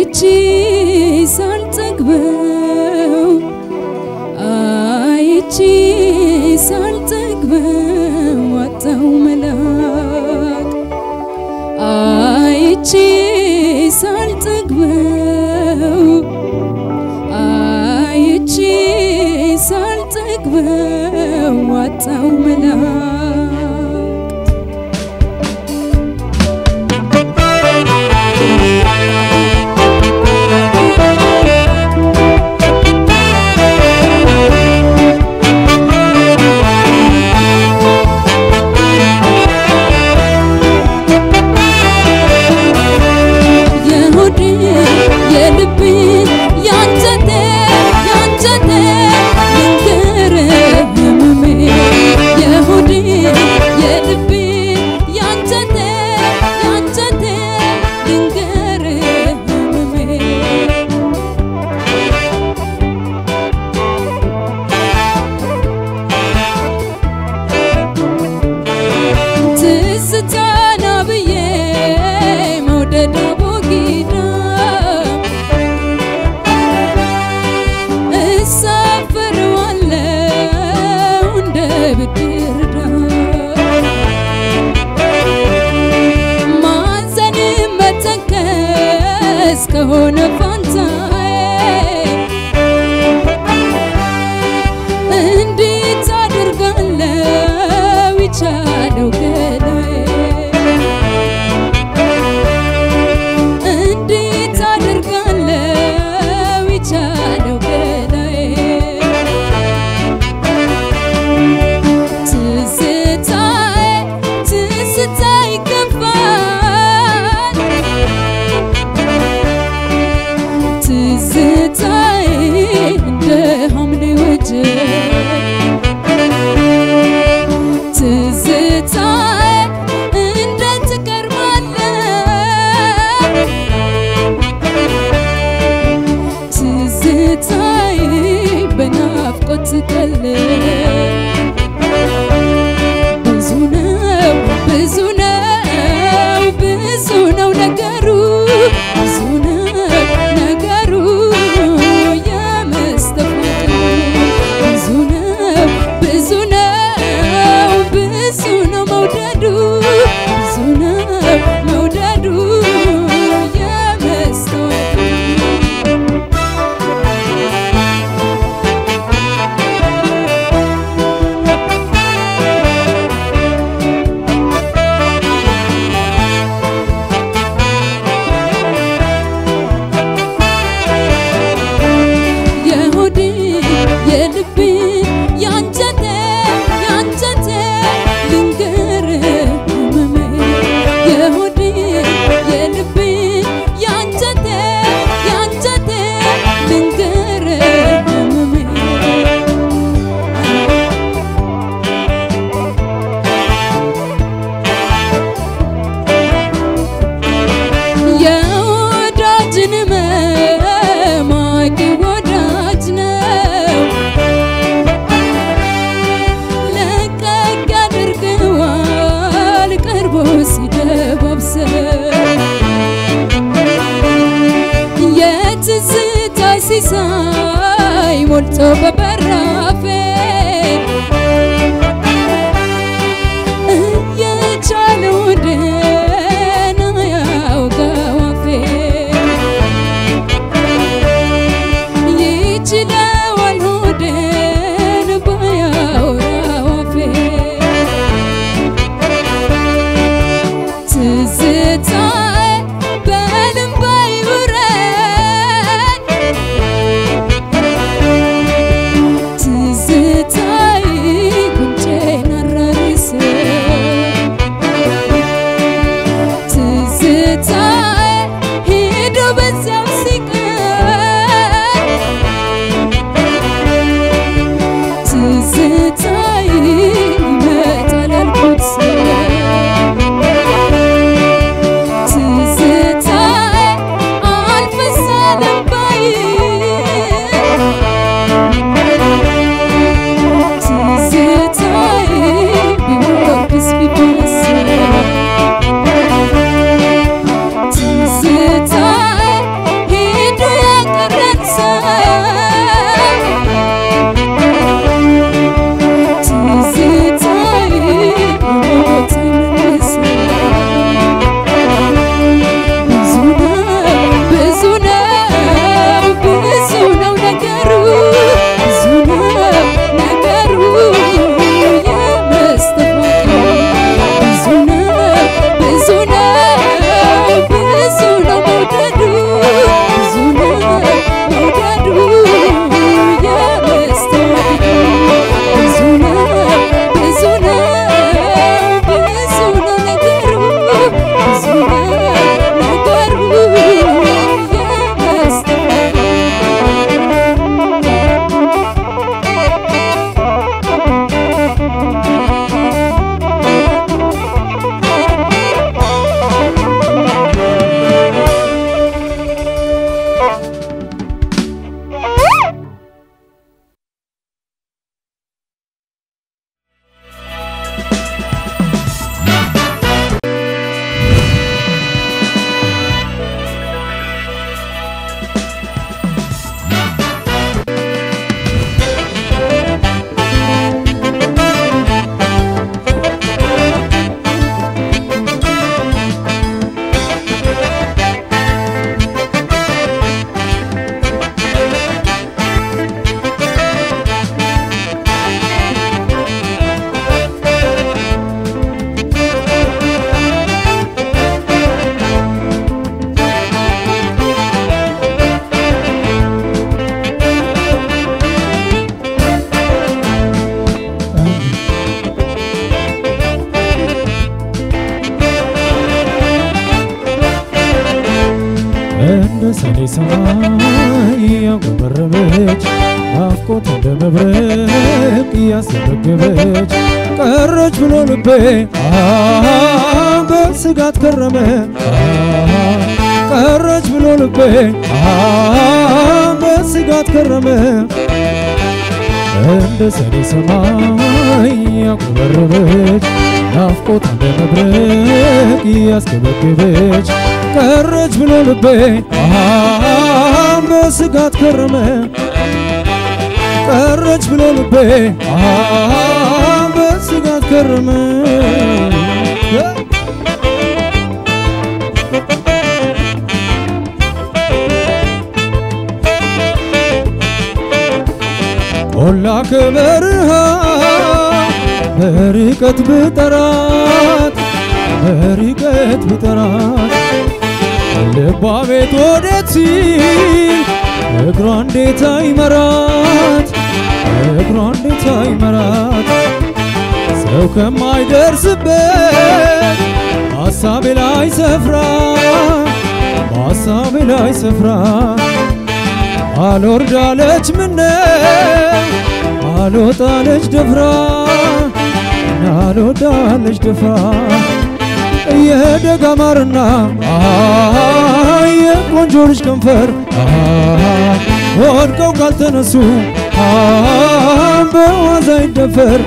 አይቼ ሳልጠግበው አይቼ ሳልጠግበው አጣው መላክ አይቼ ሳልጠግበው አይቼ ሳልጠግበው አጣው መላክ የሆዴ የልቤ ያንጀቴ ያንጀቴ ልንገርህ ህመሜ የሆዴ የልቤ ያንጀቴ ያንጀቴ ልንገርህ ህመሜ ትዝታና ብዬ መውደድ አቦጊዳ እሳፍረዋለሁ እንደ ብድር ዕዳ ማዘን መተከዝ ከሆነ ፋንታዬ እንዴት አደርጋለሁ ይቻለው ገላዬ እንዴት አደርጋለሁ ይቻለው ገላዬ ትዝታዬ ትዝታዬ ይገፋል ትዝታዬ እንደ ሐምሌ ወጀብ ትዝታዬ እንዴት ትቀርባለህ ትዝታዬ በናፍቆት ትቀልብ ብዙ ነው ብዙ ነው ብዙ ነው ነገሩ ብዙ ነው ነገሩ የመስተፋቅሩ ብዙ ነው ብዙ ነው ብዙ ነው መውደዱ ብዙ ነው መውደዱ የመስተዋቅሩ የሆዴ የልቤ ያንጀቴ ያንጀቴ ልንገርህ ህመሜ የሆዴ የልቤ ያንጀቴ ያንጀቴ ልንገርህ ህመሜ የወዳጅን መማቂ ወዳጅ ነው ለቀቅ ያደርገዋል ቀርቦ ሲደባብሰው የትዝታ ሲሳይ ሞልቶ በበራፌ እየቻለው ደህና ያውጋው አፌ ይችለዋል ሆዴን ባያወራው አፌ ትዝታዬ በልቤ ይውረድ እንደ ሰኔ ሰማይ ያጎበረበች ናፍቆት እንደ መብረቅ እያስገበገበች ቀረች ብሎ ልቤ አሃ በስጋት ከረመ አሃ ቀረች ብሎ ልቤ አሃ በስጋት ከረመ እንደ ሰኔ ሰማይ ያጎበረበች ናፍቆት እንደ መብረቅ እያስገበገበች ቀረች ብሎ ልቤ አሃ በስጋት ከረመ ቀረች ብሎ ልቤ አሃ በስጋት ከረመ ቆላ ከበረሃ በርቀት ብጠራት በርቀት ብጠራት ልቧ ቤት ወዴት ሲል እግሯ እንዴት አይመራት እግሯ እንዴት አይመራት ሰው ከማይደርስበት በሐሳቤ ላይ ሰፍራ በሐሳቤ ላይ ሰፍራ አልወርዳለች ምነው አልወጣለች ደፍራ አልወዳለች ደፍራ የደጋ ማርና የቆንጆ ልጅ ከንፈር ወድቀው ካልተነሱ በዋዛ ይደፈር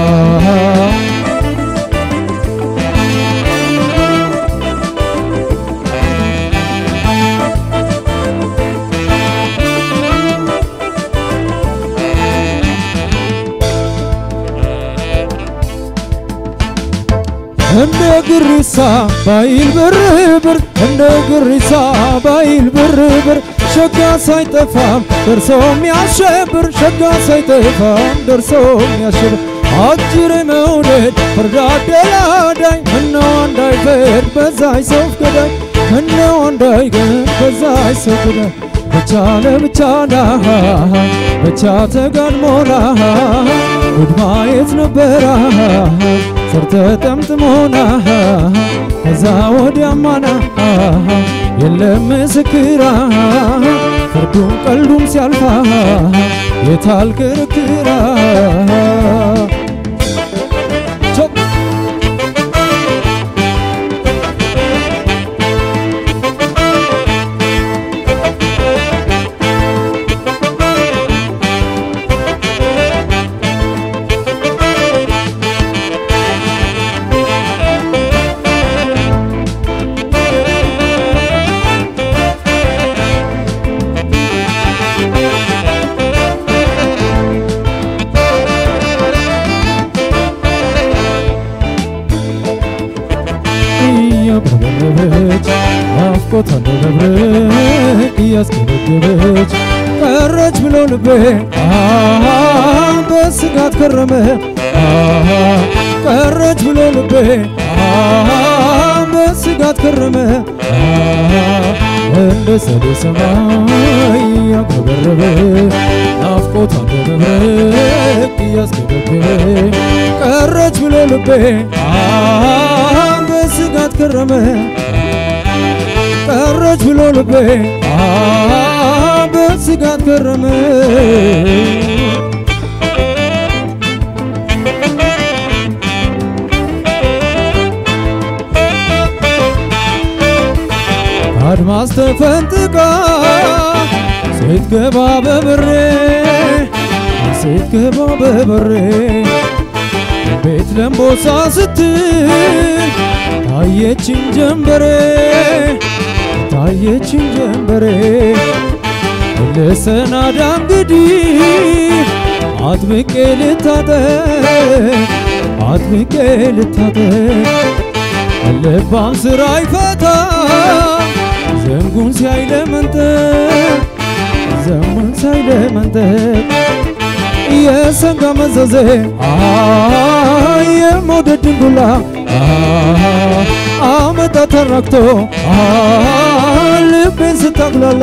እንደ ግሪሳ ባይል ብርብር እንደ ግሪሳ ባይል ብርብር ሸጋ ሳይጠፋም ደርሶ የሚያሸብር ሸጋ ሳይጠፋም ደርሶ የሚያሸብር አጅሬ መውደድ ፍርድ አደላዳይ ምነው እንዳይፈርድ በዛይ ሰው ገዳይ ምነው እንዳይገን በዛይ ሰው ገዳይ ብቻ ለብቻ ላሃ ብቻ ተጋድሞላ ጉድ ማየት ነበራ ሰርተ ጠምጥሞና ከዛ ወዲያማና የለም ምስክራ ፍርዱም ቀልዱም ሲያልፋ የታል ክርክራ ቾ- እያበረበች ናፍቆት እንደ መብረቅ እያስገበገበች ቀረች ብሎ ልቤ አሃ በስጋት ከረመ አሃ ቀረች ብሎ ልቤ አሃ በስጋት ከረመ አሃ እንደ ሰሌ ሰማይ ያጉረበረበ ናፍቆት እንደ መብረቅ እያስገበገበ ቀረች ብሎ ልቤ አሃ በስጋት ከረመ ቀረች ብሎ ልቤ አሃ በስጋት ከረመ አድማስ ተፈንጥቃ ስትገባ በበሬ ስትገባ በበሬ ቤት ለምቦሳ ስትል ታየችን ጀንበሬ ታየችን ጀንበሬ ልሰናዳ እንግዲህ አጥብቄ ልታጠቅ አጥብቄ ልታጠቅ ልባም ስራ ይፈታ ዘንጉን ሲያይ ለመንጠቅ ዘንጉን ሲያይ ለመንጠቅ የሰንጋ መዘዜ የመውደድ ድንጉላ አመጣ ተራክቶ ልቤን ስታጉላላ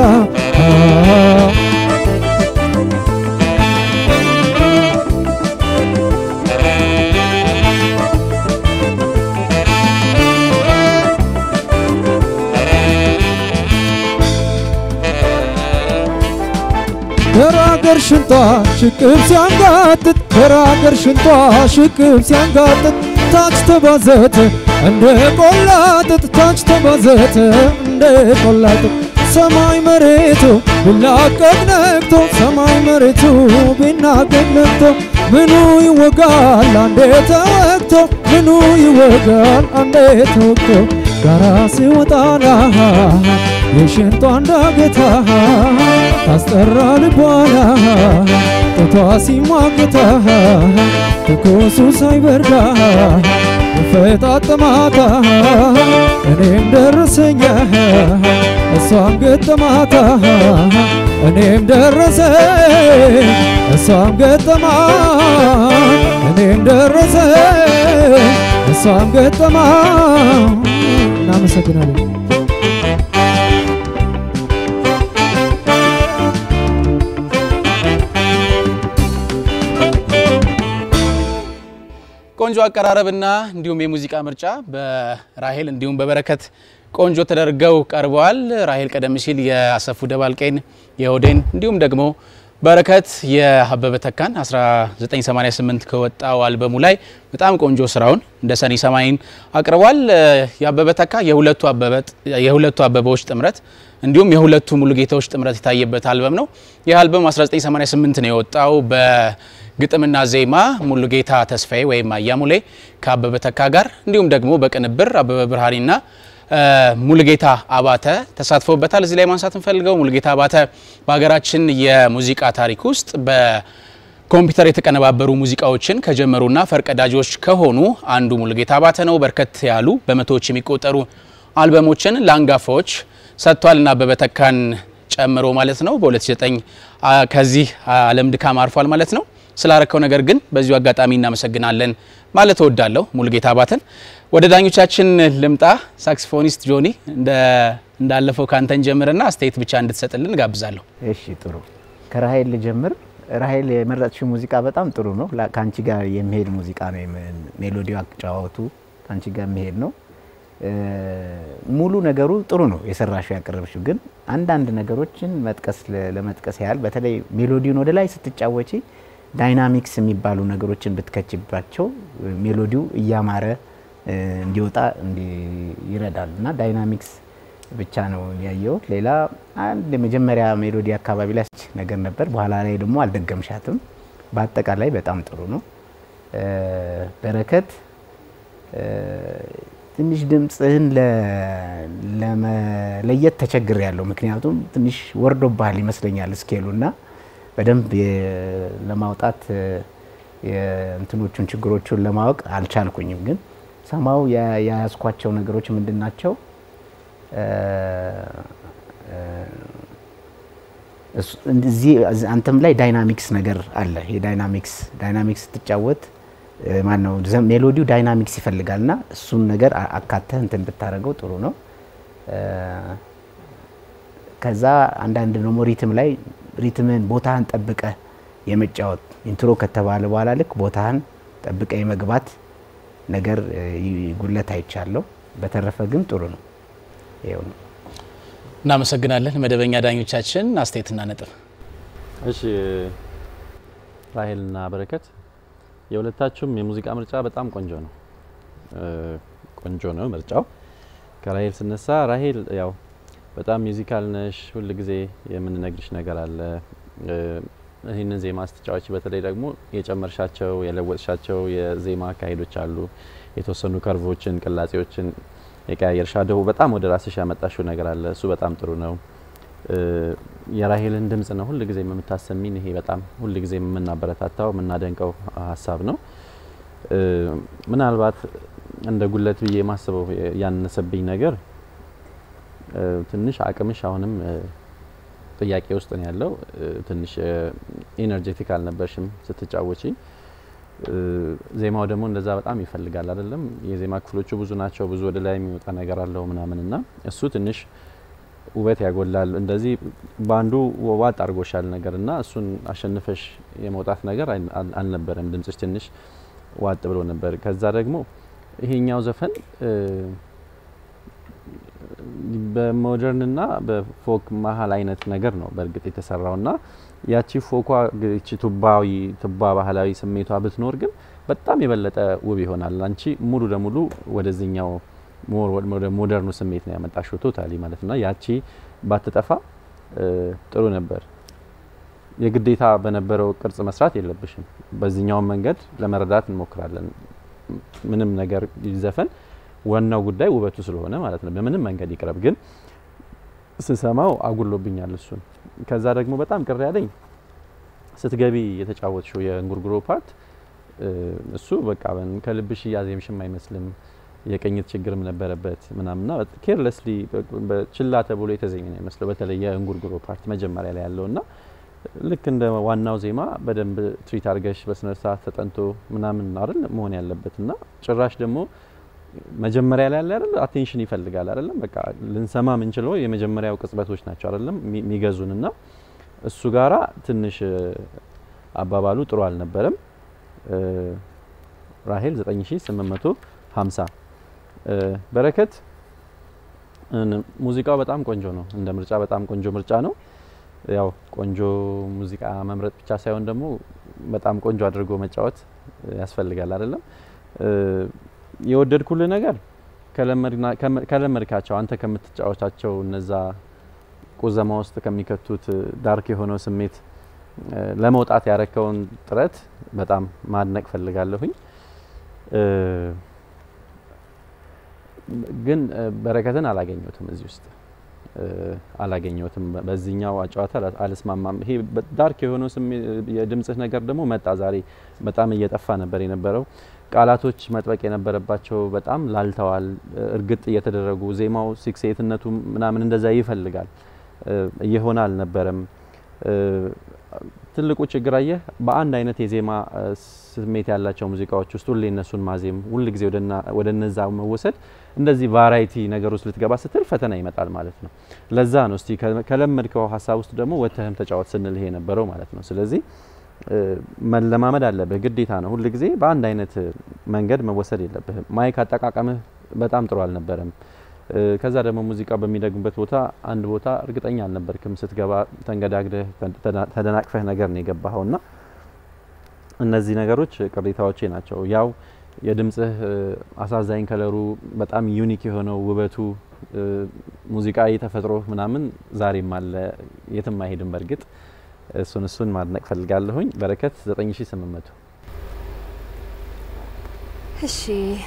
ገራገር ሽንጧ ሽቅብ ሲያንጋጥጥ ገራገር ሽንጧ ሽቅብ ሲያንጋጥጥ ታች ተባዘተ እንደ ቆላጥጥ ታች ተባዘተ እንደ ቆላጥጥ ሰማይ መሬቱ ቢላቀቅ ነቅቶ ሰማይ መሬቱ ቢናቀቅ ነቅቶ ምኑ ይወጋል አንዴ ተወግቶ ምኑ ይወጋል አንዴ ተወግቶ ጋራ ሲወጣና የሽንጧ እንዳገታ ታስጠራ ልቧና ጦቷ ሲሟገታ ትኩሱ ሳይበርዳ ፈጣጠማታ እኔም ደረሰኛ እሷም ገጠማታ እኔም ደረሰ እሷም ገጠማ እኔም ደረሰ እሷም ገጠማ እናመሰግናለን። ቆንጆ አቀራረብና እንዲሁም የሙዚቃ ምርጫ በራሄል እንዲሁም በበረከት ቆንጆ ተደርገው ቀርበዋል። ራሄል ቀደም ሲል የአሰፉ ደባልቄን የኦዴን እንዲሁም ደግሞ በረከት የአበበ ተካን 1988 ከወጣው አልበሙ ላይ በጣም ቆንጆ ስራውን እንደ ሰኔ ሰማይን አቅርቧል። የአበበ ተካ የሁለቱ አበበዎች ጥምረት እንዲሁም የሁለቱ ሙሉጌታዎች ጥምረት የታየበት አልበም ነው። ይህ አልበም 1988 ነው የወጣው በግጥምና ዜማ ሙሉጌታ ተስፋዬ ወይም አያሙሌ ከአበበ ተካ ጋር እንዲሁም ደግሞ በቅንብር አበበ ብርሃኔና ሙሉጌታ አባተ ተሳትፎበታል። እዚህ ላይ ማንሳት እንፈልገው ሙሉጌታ አባተ በሀገራችን የሙዚቃ ታሪክ ውስጥ በኮምፒውተር የተቀነባበሩ ሙዚቃዎችን ከጀመሩና ፈርቀዳጆች ከሆኑ አንዱ ሙሉጌታ አባተ ነው። በርከት ያሉ በመቶዎች የሚቆጠሩ አልበሞችን ለአንጋፋዎች ሰጥቷል እና አበበ ተካን ጨምሮ ማለት ነው። በ2009 ከዚህ ዓለም ድካም አርፏል ማለት ነው። ስላረከው ነገር ግን በዚሁ አጋጣሚ እናመሰግናለን ማለት እወዳለሁ ሙሉጌታ አባተን። ወደ ዳኞቻችን ልምጣ። ሳክስፎኒስት ጆኒ እንዳለፈው ካንተን ጀምርና አስተያየት ብቻ እንድትሰጥልን ጋብዛለሁ። እሺ ጥሩ። ከራሄል ልጀምር። ራሄል የመረጥሽው ሙዚቃ በጣም ጥሩ ነው። ከአንቺ ጋር የሚሄድ ሙዚቃ ነው። ሜሎዲው አጫዋወቱ ከአንቺ ጋር የሚሄድ ነው። ሙሉ ነገሩ ጥሩ ነው የሰራሽው ያቀረብሽው። ግን አንዳንድ ነገሮችን መጥቀስ ለመጥቀስ ያህል በተለይ ሜሎዲውን ወደ ላይ ስትጫወቺ ዳይናሚክስ የሚባሉ ነገሮችን ብትከችባቸው ሜሎዲው እያማረ እንዲወጣ ይረዳል እና ዳይናሚክስ ብቻ ነው ያየሁት። ሌላ አንድ የመጀመሪያ ሜሎዲ አካባቢ ላይ ነገር ነበር፣ በኋላ ላይ ደግሞ አልደገምሻትም። በአጠቃላይ በጣም ጥሩ ነው። በረከት ትንሽ ድምፅህን ለመለየት ተቸግር ያለው ምክንያቱም ትንሽ ወርዶብሃል ይመስለኛል ስኬሉ እና በደንብ ለማውጣት የእንትኖቹን ችግሮቹን ለማወቅ አልቻልኩኝም። ግን ሰማው የያዝኳቸው ነገሮች ምንድን ናቸው? እዚህ አንተም ላይ ዳይናሚክስ ነገር አለ። የዳይናሚክስ ዳይናሚክስ ስትጫወት ማን ነው ሜሎዲው ዳይናሚክስ ይፈልጋል እና እሱን ነገር አካተህ እንትን ብታደርገው ጥሩ ነው። ከዛ አንዳንድ ደግሞ ሪትም ላይ ሪትምን ቦታህን ጠብቀ የመጫወት ኢንትሮ ከተባለ በኋላ ልክ ቦታህን ጠብቀ የመግባት ነገር ጉለት አይቻለሁ። በተረፈ ግን ጥሩ ነው። ይኸው ነው። እናመሰግናለን። መደበኛ ዳኞቻችን አስተያየትና ነጥብ። እሺ ራሄልና በረከት የሁለታችሁም የሙዚቃ ምርጫ በጣም ቆንጆ ነው። ቆንጆ ነው ምርጫው። ከራሄል ስነሳ ራሄል ያው በጣም ሚውዚካል ነሽ። ሁል ጊዜ የምንነግርሽ ነገር አለ። እ፣ ይህንን ዜማ ስትጫወች በተለይ ደግሞ የጨመርሻቸው የለወጥሻቸው የዜማ አካሄዶች አሉ። የተወሰኑ ከርቮችን፣ ቅላጼዎችን የቀያየርሻ ደግሞ በጣም ወደ ራስሽ ያመጣሽው ነገር አለ። እሱ በጣም ጥሩ ነው። እ፣ የራሄልን ድምጽ ነው ሁል ጊዜ የምታሰሚን። ይሄ በጣም ሁል ጊዜ የምናበረታታው የምናደንቀው ሀሳብ ነው። እ፣ ምናልባት እንደ ጉለት ብዬ የማስበው ያነሰብኝ ነገር እ፣ ትንሽ አቅምሽ አሁንም እ፣ ጥያቄ ውስጥ ነው ያለው። እ፣ ትንሽ ኢነርጄቲክ አልነበርሽም ስትጫወቺ። እ፣ ዜማው ደግሞ እንደዛ በጣም ይፈልጋል አይደለም። የዜማ ክፍሎቹ ብዙ ናቸው። ብዙ ወደ ላይ የሚወጣ ነገር አለው ምናምን እና እሱ ትንሽ ውበት ያጎላል። እንደዚህ በአንዱ ዋጥ አድርጎሻል ነገር እና እሱን አሸንፈሽ የመውጣት ነገር አል- አል- አልነበረም። ድምጽሽ ትንሽ ዋጥ ብሎ ነበር። ከዛ ደግሞ ይሄኛው ዘፈን እ፣ በሞደርንና በፎክ መሀል አይነት ነገር ነው በእርግጥ የተሰራውና ያቺ ፎኳ እቺ ቱባዊ ቱባ ባህላዊ ስሜቷ ብትኖር ግን በጣም የበለጠ ውብ ይሆናል። አንቺ ሙሉ ለሙሉ ወደዚህኛው ሞር ወደ ሞደርኑ ስሜት ነው ያመጣሽው ቶታሊ ማለት ነው። ያቺ ባትጠፋ እ፣ ጥሩ ነበር። የግዴታ በነበረው ቅርጽ መስራት የለብሽም። በዚህኛውን መንገድ ለመረዳት እንሞክራለን። ምንም ነገር ይዘፈን ዋናው ጉዳይ ውበቱ ስለሆነ ማለት ነው። በምንም መንገድ ይቅረብ፣ ግን ስሰማው አጉሎብኛል እሱን። ከዛ ደግሞ በጣም ቅር ያለኝ ስትገቢ የተጫወትሽው የእንጉርጉሮ ፓርት እ፣ እሱ በቃ በን- ከልብሽ እያዜምሽም አይመስልም። የቅኝት ችግርም ነበረበት ምናምና ኬርለስሊ ችላ ተብሎ የተዜመ ነው ይመስለው። በተለይ የእንጉርጉሮ ፓርት መጀመሪያ ላይ ያለውና ልክ እንደ ዋናው ዜማ በደንብ ትሪት አድርገሽ በስነ ስርዓት ተጠንቶ ምናምን አይደል መሆን ያለበት እና ጭራሽ ደግሞ መጀመሪያ ላይ ያለ አይደል አቴንሽን ይፈልጋል አይደለም በቃ ልንሰማ የምንችለው የመጀመሪያው ቅጽበቶች ናቸው አይደለም የሚገዙን እና እሱ ጋራ ትንሽ እ፣ አባባሉ ጥሩ አልነበረም። እ፣ ራሄል 9850 እ፣ በረከት እን- ሙዚቃው በጣም ቆንጆ ነው። እንደ ምርጫ በጣም ቆንጆ ምርጫ ነው። ያው ቆንጆ ሙዚቃ መምረጥ ብቻ ሳይሆን ደግሞ በጣም ቆንጆ አድርጎ መጫወት ያስፈልጋል አይደለም። እ፣ የወደድኩልህ ነገር ከለመድና- ከመ- ከለመድካቸው አንተ ከምትጫወታቸው እነዛ ቁዘማ ውስጥ ከሚከቱት ዳርክ የሆነው ስሜት እ፣ ለመውጣት ያረከውን ጥረት በጣም ማድነቅ ፈልጋለሁኝ። እ፣ ግን እ፣ በረከትን አላገኘሁትም እዚህ ውስጥ እ፣ አላገኘሁትም። በ- በዚህኛው አጨዋታ አላ- አልስማማም። ይሄ በ- ዳርክ የሆነው ስሜ- የድምጽህ ነገር ደግሞ መጣ ዛሬ በጣም እየጠፋ ነበር የነበረው። ቃላቶች መጥበቅ የነበረባቸው በጣም ላልተዋል፣ እ፣ እርግጥ እየተደረጉ ዜማው ሲክሴትነቱ ምናምን እንደዛ ይፈልጋል እ፣ እየሆነ አልነበረም። እ፣ ትልቁ ችግር አየህ በአንድ አይነት የዜማ እ፣ ስሜት ያላቸው ሙዚቃዎች ውስጥ ሁሌ እነሱን ማዜም ሁል ጊዜ ወደ እነዛ መወሰድ እንደዚህ ቫራይቲ ነገር ውስጥ ልትገባ ስትል ፈተና ይመጣል ማለት ነው። ለዛ ነው እስቲ ከ- ከለመድከው ሀሳብ ውስጥ ደግሞ ወተህም ተጫወት ስንልህ የነበረው ማለት ነው። ስለዚህ እ፣ መለማመድ አለብህ፣ ግዴታ ነው። ሁል ጊዜ በአንድ አይነት መንገድ መወሰድ የለብህም። ማይክ አጠቃቀምህ በጣም ጥሩ አልነበረም። እ፣ ከዛ ደግሞ ሙዚቃ በሚደግምበት ቦታ አንድ ቦታ እርግጠኛ አልነበርክም። ስትገባ ተንገዳግደህ ተደና- ተደናቅፈህ ነገር ነው የገባኸው እና እነዚህ ነገሮች ቅሬታዎቼ ናቸው። ያው የድምጽህ እ፣ አሳዛኝ ከለሩ በጣም ዩኒክ የሆነው ውበቱ እ፣ ሙዚቃዊ ተፈጥሮ ምናምን ዛሬም አለ፣ የትም አይሄድም። በእርግጥ እሱን እሱን ማድነቅ ፈልጋለሁኝ። በረከት 9800 እሺ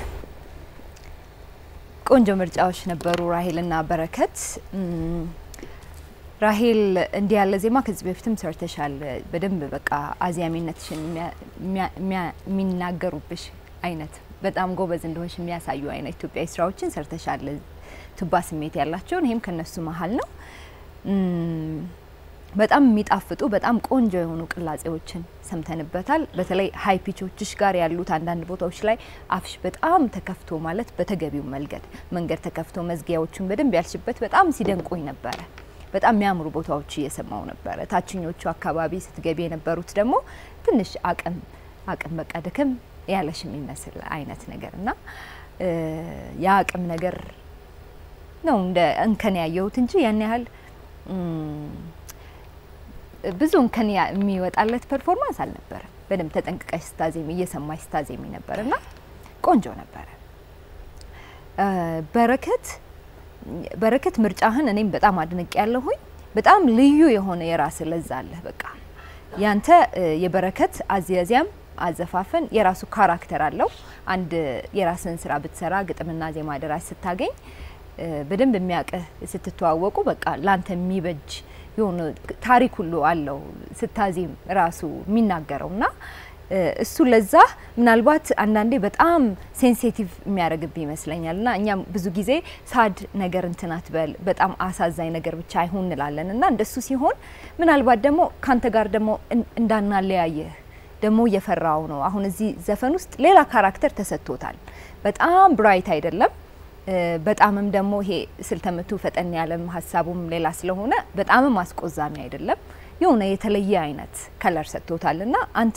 ቆንጆ ምርጫዎች ነበሩ ራሄልና በረከት። እም፣ ራሄል እንዲህ ያለ ዜማ ከዚህ በፊትም ሰርተሻል። በደንብ በቃ አዝያሚነትሽን የሚያ- የሚያ- የሚያ- የሚናገሩብሽ አይነት በጣም ጎበዝ እንደሆንሽ የሚያሳዩ አይነት ኢትዮጵያዊ ስራዎችን ሰርተሻል። ቱባ ስሜት ያላቸውን ይህም ከነሱ መሀል ነው። እም፣ በጣም የሚጣፍጡ በጣም ቆንጆ የሆኑ ቅላጼዎችን ሰምተንበታል። በተለይ ሀይ ፒቾችሽ ጋር ያሉት አንዳንድ ቦታዎች ላይ አፍሽ በጣም ተከፍቶ ማለት በተገቢው መንገድ መንገድ ተከፍቶ መዝጊያዎቹን በደንብ ያልሽበት በጣም ሲደንቁኝ ነበረ። በጣም የሚያምሩ ቦታዎች እየሰማው ነበረ። ታችኞቹ አካባቢ ስትገቢ የነበሩት ደግሞ ትንሽ አቅም አቅም በቃ ድክም ያለሽ የሚመስል አይነት ነገር እና እ፣ የአቅም ነገር ነው እንደ እንከን ያየሁት እንጂ ያን ያህል እም፣ ብዙ እንከን ያ- የሚወጣለት ፐርፎርማንስ አልነበረም። በደንብ ተጠንቅቀሽ ስታዜሚ እየሰማሽ ስታዜሚ ነበር እና ቆንጆ ነበረ። እ፣ በረከት በረከት ምርጫህን እኔም በጣም አድንቅ ያለሁኝ በጣም ልዩ የሆነ የራስ ለዛ አለህ። በቃ ያንተ እ፣ የበረከት አዘያዚያም አዘፋፈን የራሱ ካራክተር አለው። አንድ የራስን ስራ ብትሰራ ግጥምና ዜማ ደራሲ ስታገኝ እ፣ በደንብ የሚያውቅህ ስትተዋወቁ በቃ ላንተ የሚበጅ የሆነ ታሪክ ሁሉ አለው ስታዜም ራሱ የሚናገረው እና እ፣ እሱ ለዛ ምናልባት አንዳንዴ በጣም ሴንሲቲቭ የሚያደርግብህ ይመስለኛል እና እኛም ብዙ ጊዜ ሳድ ነገር እንትን አትበል በጣም አሳዛኝ ነገር ብቻ አይሁን እንላለን እና እንደሱ ሲሆን ምናልባት ደግሞ ካንተ ጋር ደግሞ እን- እንዳናለያየህ ደግሞ እየፈራው ነው። አሁን እዚህ ዘፈን ውስጥ ሌላ ካራክተር ተሰጥቶታል። በጣም ብራይት አይደለም እ፣ በጣምም ደግሞ ይሄ ስልተምቱ ፈጠን ያለም ሀሳቡም ሌላ ስለሆነ በጣምም አስቆዛሚ አይደለም። የሆነ የተለየ አይነት ከለር ሰጥቶታል እና አንተ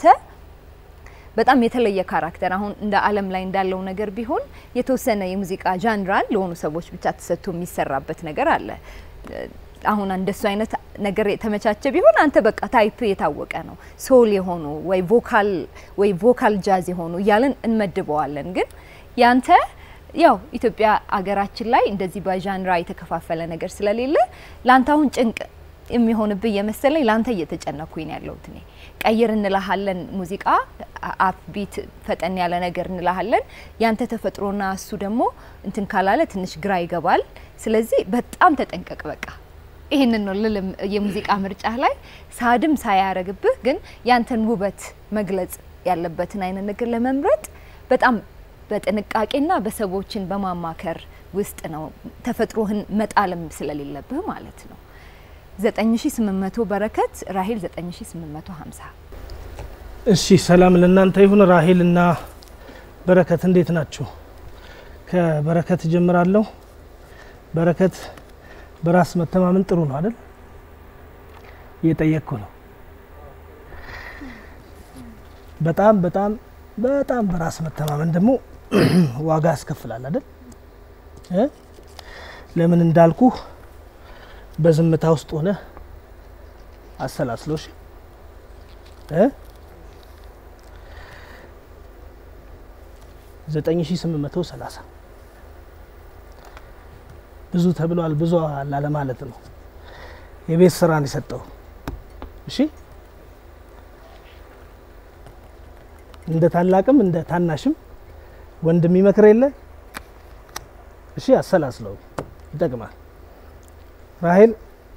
በጣም የተለየ ካራክተር አሁን እንደ ዓለም ላይ እንዳለው ነገር ቢሆን የተወሰነ የሙዚቃ ዣንራን ለሆኑ ሰዎች ብቻ ተሰጥቶ የሚሰራበት ነገር አለ። አሁን እንደሱ አይነት ነገር የተመቻቸ ቢሆን አንተ በቃ ታይፕ የታወቀ ነው። ሶል የሆኑ ወይ ቮካል ወይ ቮካል ጃዝ የሆኑ እያልን እንመድበዋለን። ግን ያንተ ያው ኢትዮጵያ አገራችን ላይ እንደዚህ በዣንራ የተከፋፈለ ነገር ስለሌለ ላንተ አሁን ጭንቅ የሚሆንብህ የመሰለኝ ላንተ እየተጨነኩኝ ነው ያለሁት እኔ። ቀይር እንላሃለን ሙዚቃ አፕ ቢት ፈጠን ያለ ነገር እንላሃለን። ያንተ ተፈጥሮና እሱ ደግሞ እንትን ካላለ ትንሽ ግራ ይገባል። ስለዚህ በጣም ተጠንቀቅ በቃ ይህንን ነው ልልም የሙዚቃ ምርጫህ ላይ ሳድም ሳያረግብህ ግን ያንተን ውበት መግለጽ ያለበትን አይነት ነገር ለመምረጥ በጣም በጥንቃቄና በሰዎችን በማማከር ውስጥ ነው ተፈጥሮህን መጣልም ስለሌለብህ ማለት ነው። 9800 በረከት ራሄል 9850 እሺ ሰላም ለእናንተ ይሁን። ራሄል እና በረከት እንዴት ናችሁ? ከበረከት ጀምራለሁ። በረከት በራስ መተማመን ጥሩ ነው አይደል? እየጠየቅኩ ነው። በጣም በጣም በጣም በራስ መተማመን ደግሞ ዋጋ ያስከፍላል አይደል? እ? ለምን እንዳልኩህ በዝምታ ውስጥ ሆነ አሰላስሎሽ እ 9830 ብዙ ተብሏል። ብዙ አላለ ማለት ነው። የቤት ስራን የሰጠው እሺ፣ እንደ ታላቅም እንደ ታናሽም ወንድም ይመክር የለ እሺ፣ አሰላስለው ይጠቅማል። ራሄል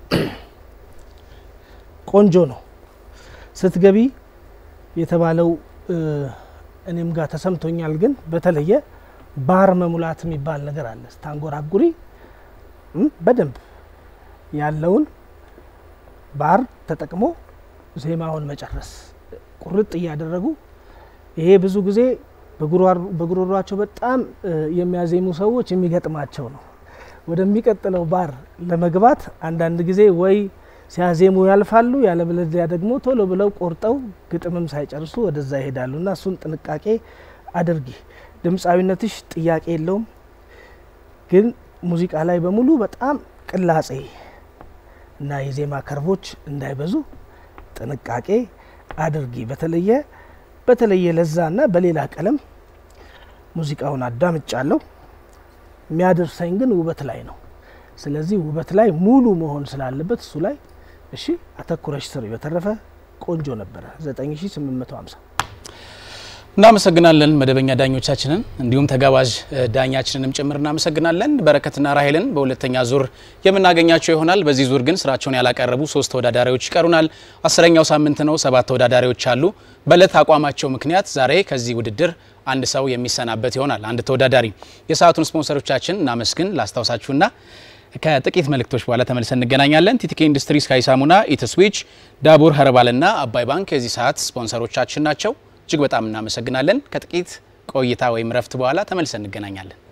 ቆንጆ ነው ስትገቢ የተባለው እኔም ጋር ተሰምቶኛል። ግን በተለየ ባር መሙላት የሚባል ነገር አለ። ስታንጎራጉሪ እም፣ በደንብ ያለውን ባር ተጠቅሞ ዜማውን መጨረስ ቁርጥ እያደረጉ ይሄ ብዙ ጊዜ በጉሮሯቸው በጣም የሚያዜሙ ሰዎች የሚገጥማቸው ነው። ወደሚቀጥለው ባር ለመግባት አንዳንድ ጊዜ ወይ ሲያዜሙ ያልፋሉ፣ ያለበለዚያ ደግሞ ቶሎ ብለው ቆርጠው ግጥምም ሳይጨርሱ ወደዛ ይሄዳሉ እና እሱን ጥንቃቄ አድርጊ። ድምፃዊነትሽ ጥያቄ የለውም፣ ግን ሙዚቃ ላይ በሙሉ በጣም ቅላጼ እና የዜማ ከርቦች እንዳይበዙ ጥንቃቄ አድርጊ። በተለየ በተለየ ለዛና በሌላ ቀለም ሙዚቃውን አዳምጫለሁ። የሚያደርሰኝ ግን ውበት ላይ ነው። ስለዚህ ውበት ላይ ሙሉ መሆን ስላለበት እሱ ላይ እሺ አተኩረሽ ስሪ። በተረፈ ቆንጆ ነበረ 9850 እናመሰግናለን መደበኛ ዳኞቻችንን እንዲሁም ተጋባዥ ዳኛችንንም ጭምር እናመሰግናለን። በረከትና ራሄልን በሁለተኛ ዙር የምናገኛቸው ይሆናል። በዚህ ዙር ግን ስራቸውን ያላቀረቡ ሶስት ተወዳዳሪዎች ይቀሩናል። አስረኛው ሳምንት ነው። ሰባት ተወዳዳሪዎች አሉ። በእለት አቋማቸው ምክንያት ዛሬ ከዚህ ውድድር አንድ ሰው የሚሰናበት ይሆናል። አንድ ተወዳዳሪ። የሰዓቱን ስፖንሰሮቻችን እናመስግን ላስታውሳችሁና ከጥቂት መልእክቶች በኋላ ተመልሰን እንገናኛለን። ቲቲኬ ኢንዱስትሪ፣ ስካይ ሳሙና፣ ኢትስዊች፣ ዳቡር ኸርባልና አባይ ባንክ የዚህ ሰዓት ስፖንሰሮቻችን ናቸው። እጅግ በጣም እናመሰግናለን። ከጥቂት ቆይታ ወይም ረፍት በኋላ ተመልሰን እንገናኛለን።